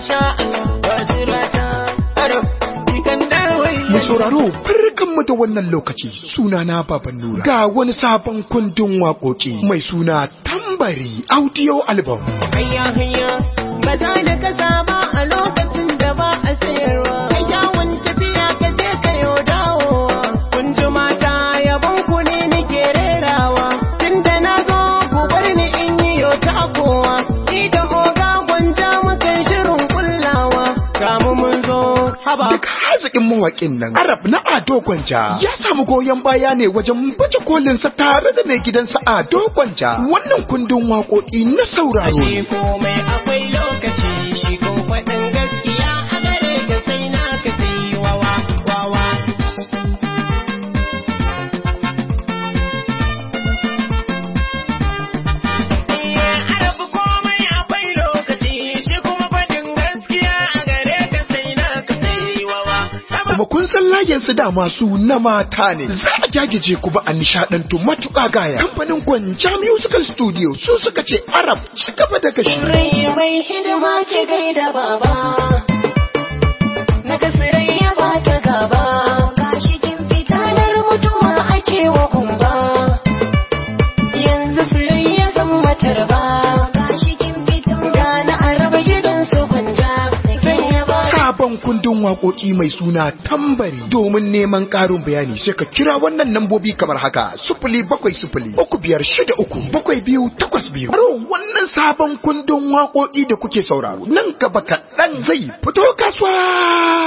masha Allah basirata ado ikan dawai Mai sauraro barkanmu da wannan lokaci sunana Baban Nura ga wani sabon kundin waƙoƙi mai suna tambari audio album. hayya hayya ba za da kasa ba a lokacin da ba a sayarwa ka kyawun tafiya ka je ka yau dawowa kun ji mata yabon ku ne nake rerawa tunda na zo ku bar ni in yi yau takowa ni da oga gwanja muka shirin kullawa kamu mun zo haba Duk haziƙin mawaƙin nan Arab na Ado Gwanja ya samu goyon baya ne wajen baje kolinsa tare da mai gidansa Ado Gwanja wannan kundin waƙoƙi na sauraro Ashe ne. komai akwai lokaci shi kun faɗin gaskiya a gare ka sai na ka sai wawa wawa. Arabu komai akwai lokaci shi kuma faɗin gaskiya a gare ka sai na ka sai wawa. Kuma kun san layin su dama su na mata ne. Za a gyagije ku ba a nishaɗantu matuƙa gaya. Kamfanin Gwanja Musical Studio su suka ce Arab ci gaba da gashi. Rai mai hidima ke gaida baba. Na ya ba ta gaba. Gashi kin fitanar mutuwa ake wa kumba. Yanzu sirai ya zan matar ba. Gashi kin fitin gana a raba gidan su gwanja. Sai ya ba. Sabon kundin waƙoƙi mai suna tambari domin neman ƙarin bayani sai ka kira wannan lambobi kamar haka sufuli bakwai sufuli uku biyar shida uku bakwai biyu takwas biyu. Aro wannan sabon kundin waƙoƙi da kuke sauraro nan gaba kaɗan zai fito kasuwa.